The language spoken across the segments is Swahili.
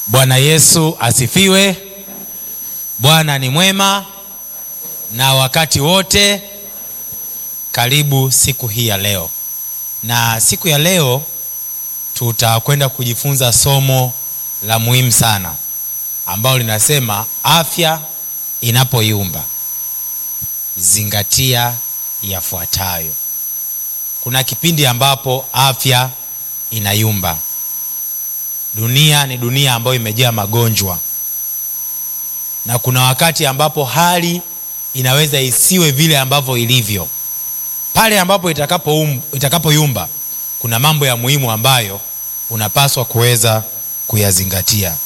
Bwana Yesu asifiwe. Bwana ni mwema na wakati wote. Karibu siku hii ya leo, na siku ya leo tutakwenda kujifunza somo la muhimu sana ambalo linasema afya inapoyumba zingatia yafuatayo. Kuna kipindi ambapo afya inayumba. Dunia ni dunia ambayo imejaa magonjwa, na kuna wakati ambapo hali inaweza isiwe vile ambavyo ilivyo. Pale ambapo itakapoyumba itakapo kuna mambo ya muhimu ambayo unapaswa kuweza kuyazingatia,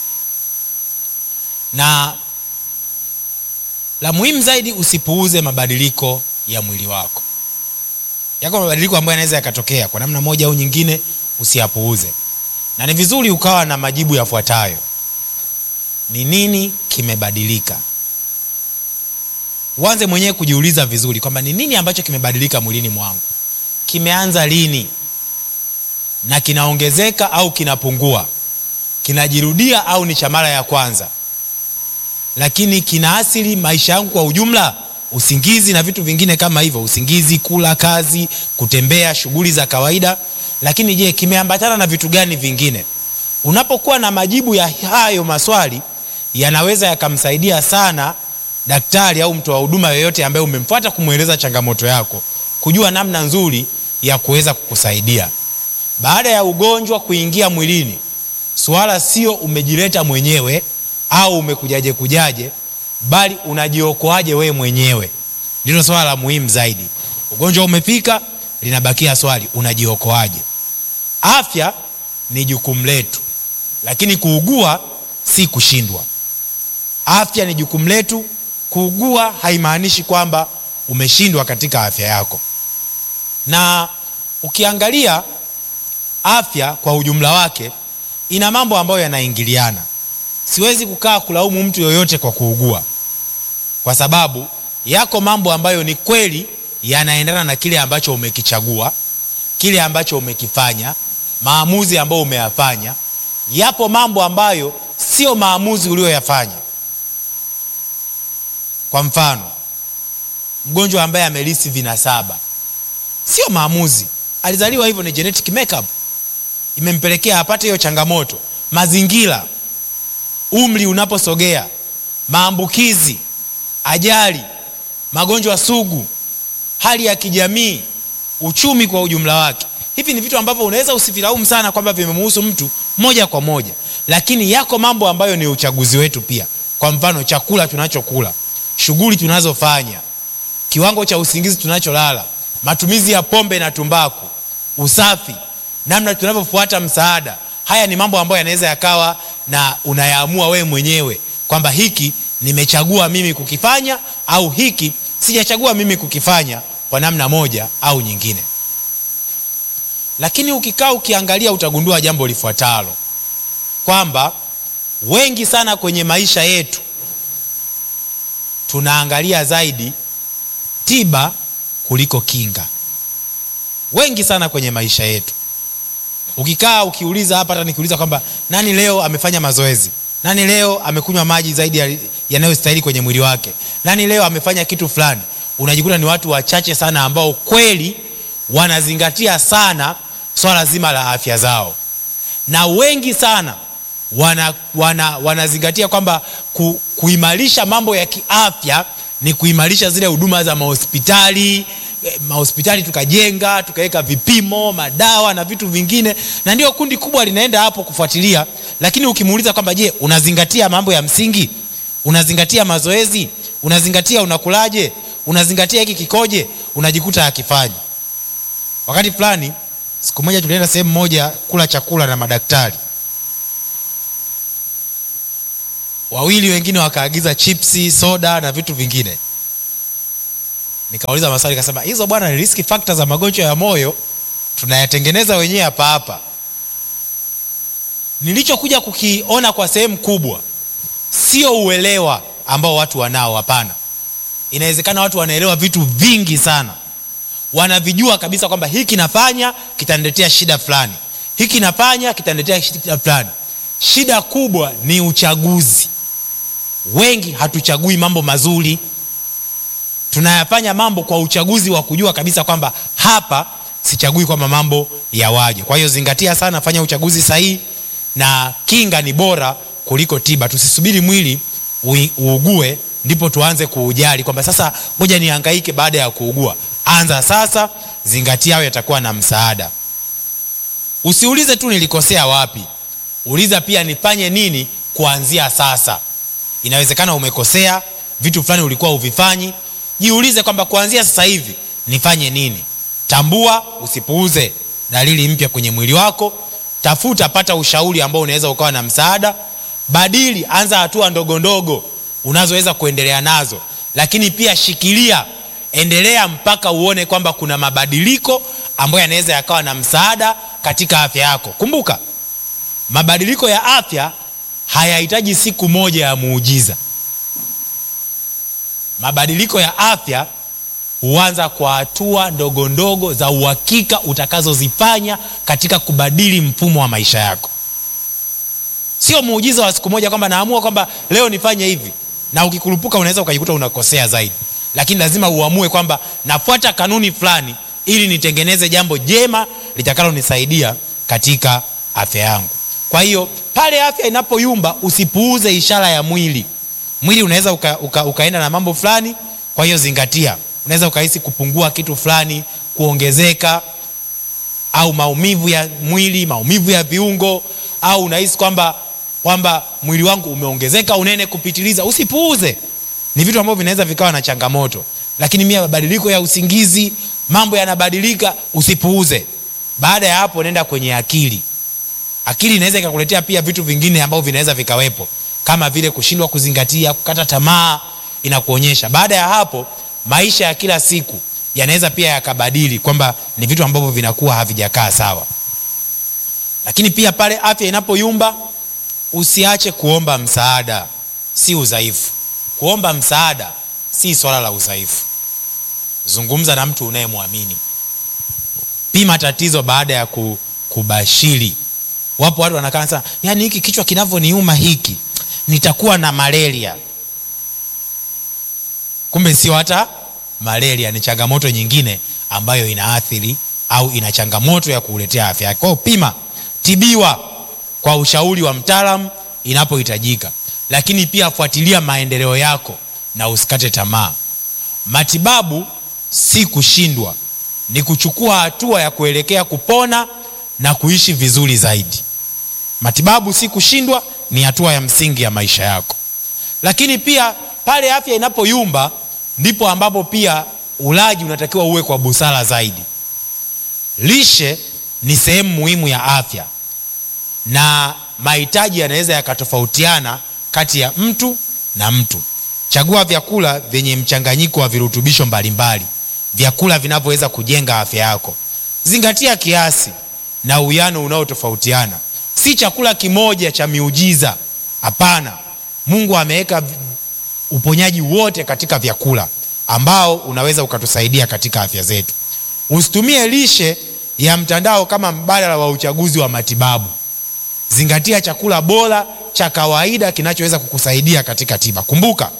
na la muhimu zaidi, usipuuze mabadiliko ya mwili wako. Yako mabadiliko ambayo yanaweza yakatokea kwa namna moja au nyingine, usiyapuuze na ni vizuri ukawa na majibu yafuatayo: ni nini kimebadilika? Uanze mwenyewe kujiuliza vizuri kwamba ni nini ambacho kimebadilika mwilini mwangu, kimeanza lini, na kinaongezeka au kinapungua, kinajirudia au ni cha mara ya kwanza, lakini kinaathiri maisha yangu kwa ujumla, usingizi na vitu vingine kama hivyo, usingizi, kula, kazi, kutembea, shughuli za kawaida lakini je, kimeambatana na vitu gani vingine? Unapokuwa na majibu ya hayo maswali, yanaweza yakamsaidia sana daktari au mtoa huduma yoyote ambaye umemfuata kumweleza changamoto yako, kujua namna nzuri ya kuweza kukusaidia. Baada ya ugonjwa kuingia mwilini, swala sio umejileta mwenyewe au umekujaje kujaje, bali unajiokoaje wewe mwenyewe, ndilo swala la muhimu zaidi. Ugonjwa umefika, linabakia swali unajiokoaje? Afya ni jukumu letu, lakini kuugua si kushindwa. Afya ni jukumu letu, kuugua haimaanishi kwamba umeshindwa katika afya yako. Na ukiangalia afya kwa ujumla wake ina mambo ambayo yanaingiliana. Siwezi kukaa kulaumu mtu yoyote kwa kuugua, kwa sababu yako mambo ambayo ni kweli yanaendana na kile ambacho umekichagua, kile ambacho umekifanya, maamuzi ambayo umeyafanya. Yapo mambo ambayo sio maamuzi uliyoyafanya. Kwa mfano, mgonjwa ambaye amelisi vinasaba, sio maamuzi, alizaliwa hivyo, ni genetic makeup imempelekea apate hiyo changamoto. Mazingira, umri unaposogea, maambukizi, ajali, magonjwa sugu hali ya kijamii, uchumi kwa ujumla wake. Hivi ni vitu ambavyo unaweza usivilaumu sana kwamba vimemuhusu mtu moja kwa moja, lakini yako mambo ambayo ni uchaguzi wetu pia. Kwa mfano, chakula tunachokula, shughuli tunazofanya, kiwango cha usingizi tunacholala, matumizi ya pombe na tumbaku, usafi, namna tunavyofuata msaada. Haya ni mambo ambayo yanaweza yakawa na unayaamua wewe mwenyewe kwamba hiki nimechagua mimi kukifanya au hiki sijachagua mimi kukifanya kwa namna moja au nyingine. Lakini ukikaa ukiangalia, utagundua jambo lifuatalo kwamba wengi sana kwenye maisha yetu tunaangalia zaidi tiba kuliko kinga. Wengi sana kwenye maisha yetu, ukikaa ukiuliza hapa, hata nikiuliza kwamba nani leo amefanya mazoezi nani leo amekunywa maji zaidi yanayostahili kwenye mwili wake, nani leo amefanya kitu fulani, unajikuta ni watu wachache sana ambao kweli wanazingatia sana swala zima la afya zao, na wengi sana wana, wana, wanazingatia kwamba ku, kuimarisha mambo ya kiafya ni kuimarisha zile huduma za mahospitali mahospitali tukajenga tukaweka vipimo, madawa na vitu vingine, na ndio kundi kubwa linaenda hapo kufuatilia. Lakini ukimuuliza kwamba je, unazingatia mambo ya msingi? Unazingatia mazoezi? Unazingatia unakulaje? Unazingatia hiki kikoje? Unajikuta akifanyi. Wakati fulani, siku moja tulienda sehemu moja kula chakula na madaktari wawili, wengine wakaagiza chipsi, soda na vitu vingine Nikauliza maswali nikasema, hizo bwana ni risk factor za magonjwa ya moyo, tunayatengeneza wenyewe hapa hapa. Nilichokuja kukiona kwa sehemu kubwa sio uelewa ambao watu wanao, hapana. Inawezekana watu wanaelewa vitu vingi sana, wanavijua kabisa kwamba hiki nafanya kitaniletea shida fulani, hiki nafanya kitaniletea shida fulani. shida kubwa ni uchaguzi. Wengi hatuchagui mambo mazuri, tunayafanya mambo kwa uchaguzi wa kujua kabisa kwamba hapa sichagui kwamba mambo yawaje. Kwa hiyo zingatia sana, fanya uchaguzi sahihi, na kinga ni bora kuliko tiba. Tusisubiri mwili ui- uugue ndipo tuanze kuujali kwamba sasa ngoja nihangaike baada ya kuugua. Anza sasa, zingatia, hayo yatakuwa na msaada. Usiulize tu nilikosea wapi, uliza pia nifanye nini kuanzia sasa. Inawezekana umekosea vitu fulani, ulikuwa uvifanyi. Jiulize kwamba kuanzia sasa hivi nifanye nini. Tambua, usipuuze dalili mpya kwenye mwili wako. Tafuta, pata ushauri ambao unaweza ukawa na msaada. Badili, anza hatua ndogo ndogo unazoweza kuendelea nazo, lakini pia shikilia, endelea mpaka uone kwamba kuna mabadiliko ambayo yanaweza yakawa na msaada katika afya yako. Kumbuka, mabadiliko ya afya hayahitaji siku moja ya muujiza. Mabadiliko ya afya huanza kwa hatua ndogo ndogo za uhakika utakazozifanya katika kubadili mfumo wa maisha yako. Sio muujiza wa siku moja kwamba naamua kwamba leo nifanye hivi, na ukikurupuka unaweza ukajikuta unakosea zaidi. Lakini lazima uamue kwamba nafuata kanuni fulani ili nitengeneze jambo jema litakalonisaidia katika afya yangu. Kwa hiyo pale afya inapoyumba, usipuuze ishara ya mwili. Mwili unaweza uka, uka, ukaenda na mambo fulani. Kwa hiyo zingatia, unaweza ukahisi kupungua kitu fulani, kuongezeka au maumivu ya mwili, maumivu ya viungo, au unahisi kwamba kwamba mwili wangu umeongezeka unene kupitiliza. Usipuuze, ni vitu ambavyo vinaweza vikawa na changamoto. Lakini mia mabadiliko ya usingizi, mambo yanabadilika, usipuuze. Baada ya hapo, nenda kwenye akili. Akili inaweza ikakuletea pia vitu vingine ambavyo vinaweza vikawepo kama vile kushindwa kuzingatia, kukata tamaa, inakuonyesha. Baada ya hapo, maisha ya kila siku yanaweza pia yakabadili kwamba ni vitu ambavyo vinakuwa havijakaa sawa. Lakini pia pale afya inapoyumba, usiache kuomba msaada. Si udhaifu. Kuomba msaada si swala la udhaifu. Zungumza na mtu unayemwamini. Pima tatizo baada ya kubashiri. Wapo watu wanakaa sana, yaani hiki kichwa kinavyoniuma hiki nitakuwa na malaria. Kumbe sio hata malaria, ni changamoto nyingine ambayo inaathiri au ina changamoto ya kuletea afya yake. Kwa hiyo pima, tibiwa kwa ushauri wa mtaalamu inapohitajika, lakini pia fuatilia maendeleo yako na usikate tamaa. Matibabu si kushindwa, ni kuchukua hatua ya kuelekea kupona na kuishi vizuri zaidi. Matibabu si kushindwa, ni hatua ya msingi ya maisha yako. Lakini pia pale afya inapoyumba, ndipo ambapo pia ulaji unatakiwa uwe kwa busara zaidi. Lishe ni sehemu muhimu ya afya na mahitaji yanaweza yakatofautiana kati ya mtu na mtu. Chagua vyakula vyenye mchanganyiko wa virutubisho mbalimbali, vyakula vinavyoweza kujenga afya yako. Zingatia kiasi na uwiano unaotofautiana. Si chakula kimoja cha miujiza, hapana. Mungu ameweka uponyaji wote katika vyakula ambao unaweza ukatusaidia katika afya zetu. Usitumie lishe ya mtandao kama mbadala wa uchaguzi wa matibabu. Zingatia chakula bora cha kawaida kinachoweza kukusaidia katika tiba. Kumbuka,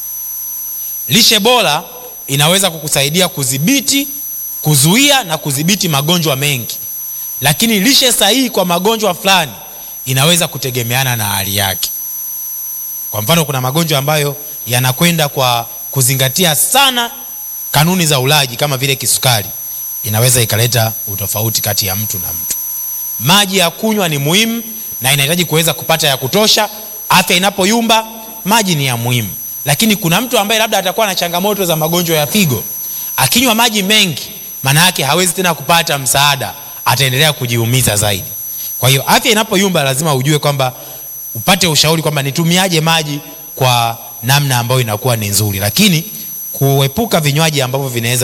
lishe bora inaweza kukusaidia kudhibiti, kuzuia na kudhibiti magonjwa mengi, lakini lishe sahihi kwa magonjwa fulani inaweza kutegemeana na hali yake. Kwa mfano, kuna magonjwa ambayo yanakwenda kwa kuzingatia sana kanuni za ulaji kama vile kisukari, inaweza ikaleta utofauti kati ya mtu na mtu. Maji ya kunywa ni muhimu na inahitaji kuweza kupata ya kutosha. Afya inapoyumba, maji ni ya muhimu, lakini kuna mtu ambaye labda atakuwa na changamoto za magonjwa ya figo, akinywa maji mengi, maana yake hawezi tena kupata msaada, ataendelea kujiumiza zaidi. Kwa hiyo afya inapoyumba, lazima ujue kwamba upate ushauri kwamba nitumiaje maji kwa namna ambayo inakuwa ni nzuri, lakini kuepuka vinywaji ambavyo vinaweza